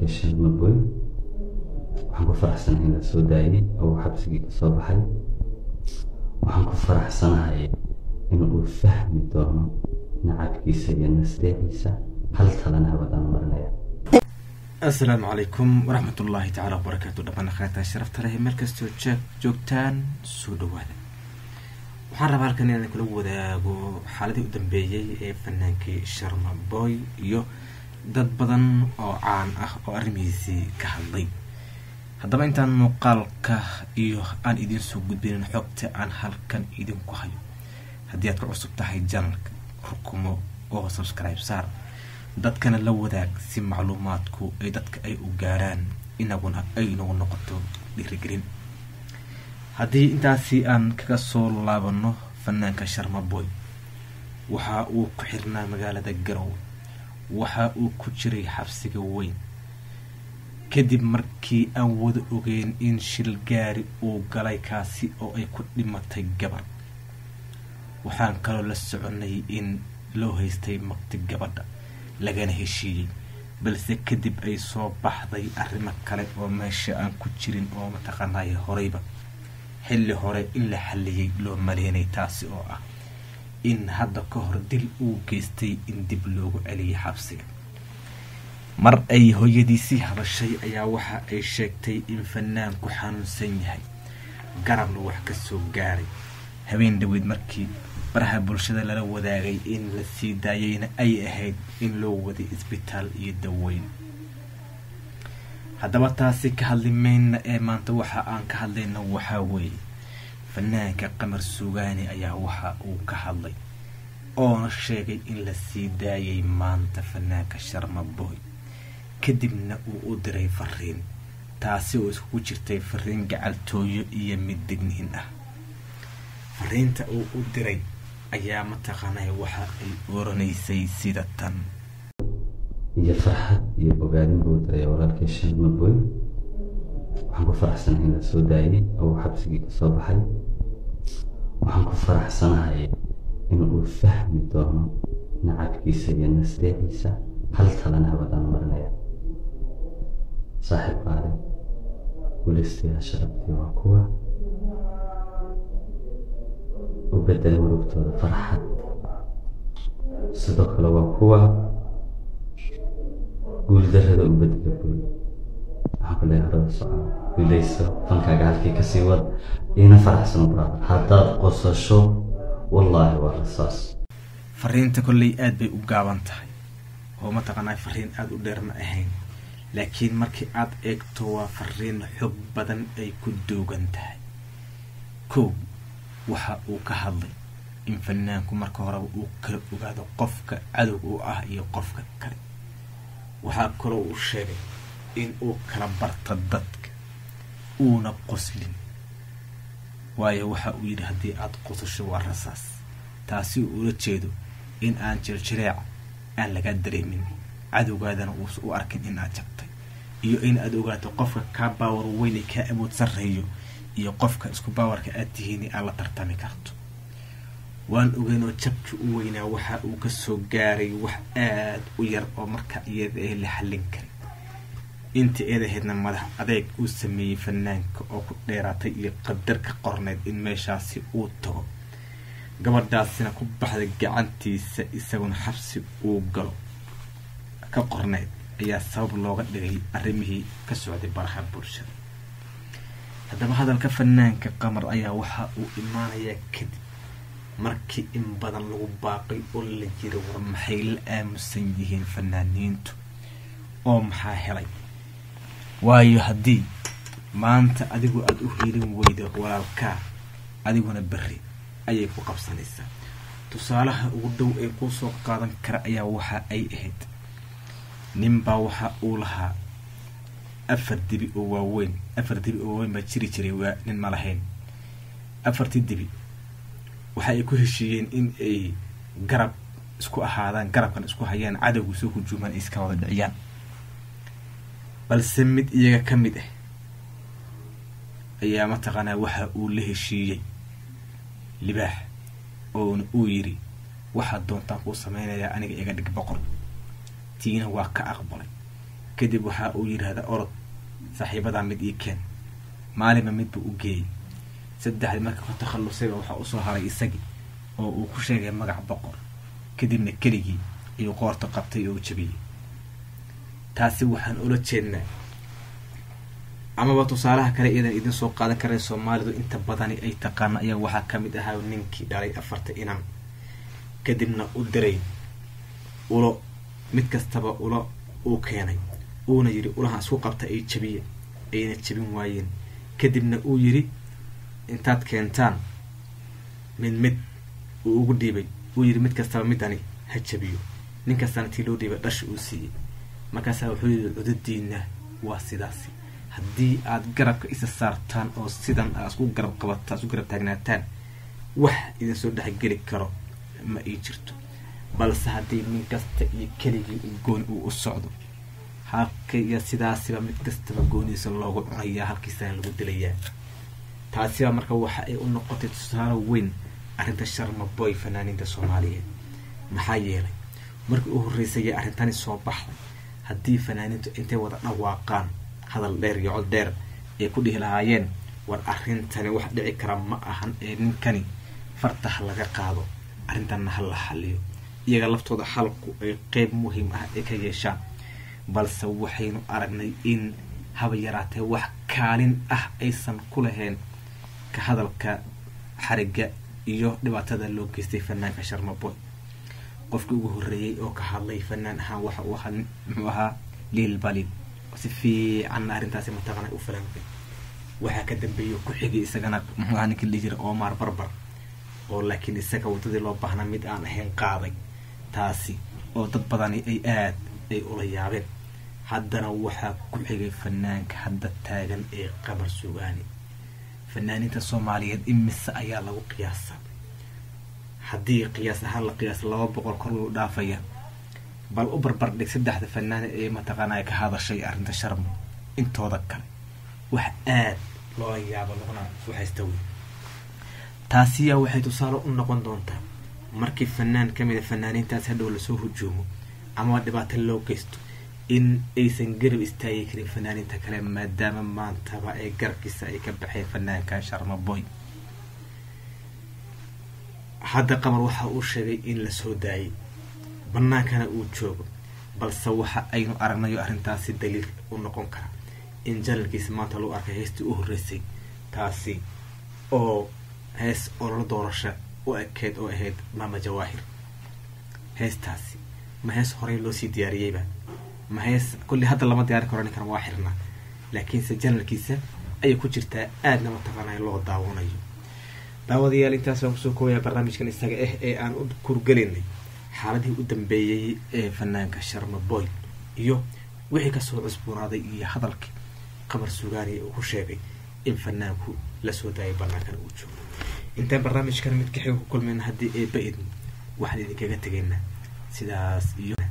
walaalkay sheekh maboy waxaan ku faraxsanahay in la soo daayay oo uu xabsigii ka soo baxay waxaan ku faraxsanahay in uu fahmi doono nacabkiisa iyo nasteeciisa hal talana habadaan marinaya asalaamu calaykum waraxmatullaahi tacaala wabarakaatu dhammaan akhyaartaa sharafta leh meel kastoo jeeg joogtaan soo dhawaada waxaan rabaa halkan inaan kula wadaago xaaladii u dambeeyey ee fanaankii sharma boy iyo dad badan oo caan ah oo arrimihiisii ka hadlay haddaba intaan muuqaalka iyo aan idiin soo gudbinin xogta aan halkan idinku hayo haddii aad ku cusub tahay janalka rukumo oo subscribe saar dadkana la wadaag si macluumaadku ay dadka ay u gaaraan inaguna ay nagu noqoto dhiirigelin haddii intaasi aan kaga soo laabano fanaanka sharma boy waxa uu ku xirnaa magaalada garowe waxa uu ku jiray xabsiga weyn kadib markii aan wada ogeyn in shil gaari uu galay kaasi oo ay ku dhimatay gabar waxaan kaloo la soconay in loo haystay magti gabadha lagana heshiiyey balse kadib ay soo baxday arrimo kale oo meesha aan ku jirin oo mataqaanaya horeyba xilli hore in la xalliyey loo maleynay taasi oo ah in hadda ka hor dil uu geystay in dib loogu celiyay xabsiga mar ay hooyadiisii hadashay ayaa waxa ay sheegtay in fanaanku xanuunsan yahay garabna wax ka soo gaaray habeen dhaweyd markii baraha bulshada lala wadaagay in la sii daayeyna ay ahayd in loo waday isbitaal iyo daweyn haddaba taasi ka hadli mayna ee maanta waxa aan ka hadlayna waxaa weeye fanaanka qamar suugaani ayaa waxa uu ka hadlay oona sheegay in la sii daayay maanta fanaanka sharma boy kadibna uu u diray fariin taasi oo iskugu jirtay fariin gacaltooyo iyo mid digniin ah fariinta uu u diray ayaa mataqaanay waxa ay oranaysay sida tan iyo farxad iyo bogaadin buu diray walaalkay sheekh maboy waxaan ku faraxsanahay in la soo daayay oo uu xabsigii ka soo baxay waxaan ku faraxsanahay in uu fahmi doono nacabkiisa iyo nasteeciisa hal talana habadaan marinaya saaxiib qaale guulaystayaa sharabtii waa kuwa u bedela murugtooda farxad sidoo kale waa kuwa guuldarrada u bedela guul waxaan ku leeyahay arada soco guulayso fankaaga halkii kasii wad iina faraxsano brother haddaad qosasho wallaahi waa rasaas fariinta kolley aad bay u gaaban tahay oo mataqaanaa fariin aada u dheer ma ahayn laakiin markii aad eegto waa fariin xog badan ay ku duugan tahay kow waxa uu ka hadlay in fanaanku marka horeba uu kala ogaado qofka cadowga u ah iyo qofka kale waxaa kaloo uu sheegay in uu kala barto dadka uuna qoslin waayo waxa uu yidhi haddii aada qosasho waa rasaas taasi uu ula jeedo in aan jirjireeca aan laga dareemin cadowgaadana uusa u arkin in aad jabtay iyo in aad ogaato qofka kaa baawar weyn ee kaa awood sarreeyo iyo qofka isku baawarka aad tihiin aad la tartami karto waan ogeyn oo jabkii u weynaa waxa uu ka soo gaaray wax aada u yar oo marka iyada ah la xallin karin intii eed ahaydna madax adeeg uu sameeyey fanaanka oo ku dheeraatay iyo qadar ka qorneyd in meeshaasi uu tago gabadhaasina ku baxday gacantiisa isaguna xabsi uu galo ka qorneyd ayaa sabab looga dhigay arrimihii ka socday baraha bulshada haddaba hadalka fanaanka qamar ayaa waxa uu imaanayaa kadib markii in badan lagu baaqay oo la jira war maxay la aamusan yihiin fanaaniintu oo maxaa helay waayo haddii maanta adigu aada u helin weydo walaalkaa adiguna berri ayay ku qabsanaysaa tusaalaha ugu dhow ee kuu soo qaadan kara ayaa waxa ay ahayd ninbaa waxa uu lahaa afar dibi oo waaweyn afar dibi oo waaweyn baa jiri jiray waa nin ma lahayn afartii dibi waxa ay ku heshiiyeen in ay garab isku ahaadaan garabkan isku hayaan cadowgu soo hujuumaan ay iska wada dhiciyaan balse mid iyaga ka mid ah ayaa mataqaanaa waxa uu la heshiiyey libaax oona uu yidhi waxaad doontaan kuu samaynayaa aniga iga dhig boqor tiina waa ka aqbalay kadib waxa uu yidhaahda orod saaxiibadaa mid ii keen maalinba midba u geeyey saddexdii marka ka takhallusayba waxaa usoo haray isagii oo uu ku sheegay magac boqor kadibna keligii ayuu qoorta qabtay oo u jabiyey taasi waxaan ula jeednaa amaba tusaalaha kale iyadan idin soo qaadan karay soomaalidu inta badani ay taqaano ayaa waxaa ka mid ahaa ninkii dhalay afarta inan kadibna u diray ulo mid kastaba ulo uu keenay uuna yidhi ulaha isku qabta ay jabiye ayna jabin waayeen kadibna uu yidhi intaad keentaan mid mid uu ugu dhiibay uu yidhi mid kastaba midani ha jabiyo nin kastana tii loo dhiibay dhasha uu siiyey markaasaa wuxuu yidhi cudadiina waa sidaasi haddii aad garabka isa saartaan oo sidan aa isku garab qabataan isku garab taagnaataan wax idin soo dhexgeli karo ma ii jirto balse haddii nin kasta iyo keligii u gooni uu u socdo halkaiyo sidaasiba mid kastaba goonidiisa loogu cunayaa halkiisana lagu dilayaa taasiba marka waxa ay u noqotay tusaale weyn arrinta sharma boy fanaaniinta soomaaliyeed maxaa yeelay markii u horreysayay arrintani soo baxday haddii fanaaniintu intay wada dhawaaqaan hadal dheer iyo cod dheer ay ku dhihi lahaayeen war arrintani wax dhici kara ma ahan ee ninkani fartaha laga qaado arrintanna ha la xaliyo iyaga laftooda xalku ay qeyb muhiim ah ay ka yeeshaan balse waxaynu aragnay in haba yaraatee wax kaalin ah aysan ku lahayn ka hadalka xarigga iyo dhibaatada loo geystay fanaanka sharmaboy qofkii ugu horreeyey oo ka hadlay fanaan ahaan waxa uu ahaa muxuu ahaa liil balid si fiicanna arrintaasi mataqana u falanqay waxaa ka dambeeyay ku xigay isagana muxuu ahaa ninkii dhihi jira omar barbar oo laakiin isaga waddadii loo baahnaa mid aan ahayn qaaday taasi oo dad badani ay aad ay ula yaabeen haddana waxaa ku xigay fanaanka hadda taagan ee qamar sugaani fanaaniinta soomaaliyeed imise ayaa lagu qiyaasa haddii qiyaas ahaan la qiyaas laba boqol kor lou dhaafaya bal u barbar dhig saddexda fanaane ee mataqaanaa ka hadashay arrinta sharmo intooda kale wax aad loola yaabo laguna waxaysta wey taasiyaa waxay tusaale u noqon doontaa markii fanaan ka mida fanaaniintaas hadhow lasoo hujuumo amaba dhibaato loo geysto in aysan garab istaagi karin fanaaniinta kale maadaama maantaba ee garabkiisa ay ka baxeen fanaanka sharma boy hadda qamar waxa uu sheegay in la soo daayay bannaankana uu joogo balse waxa aynu aragnayo arrintaasi daliil u noqon kara in janalkiisa maanta lagu arkay heystii u horreysay taasi oo hees ololo doorasha u ekeyd oo ahayd maama jawaahir heestaasi ma hees horey loo sii diyaariyeyba ma hees kulli hadda lama diyaarin karo ninkan waa xirnaa laakiinse janalkiisa ayay ku jirtaa aadna mataqaanay loo daawanayo daawadayaal intaas waan kusoo koobayaa barnaamijkan isaga ah ee aan u kurgelinay xaaladii u dambeeyey ee fanaanka sharma boy iyo wixii kasoo cusboonaaday iyo hadalkii qamar sugaani uu ku sheegay in fanaanku la soo daayay banaankan uu joogo intaan barnaamijkan mid kaxiga ku kulmayna haddii eeba idmo waxaan idinkaga tegaynaa sidaas iyo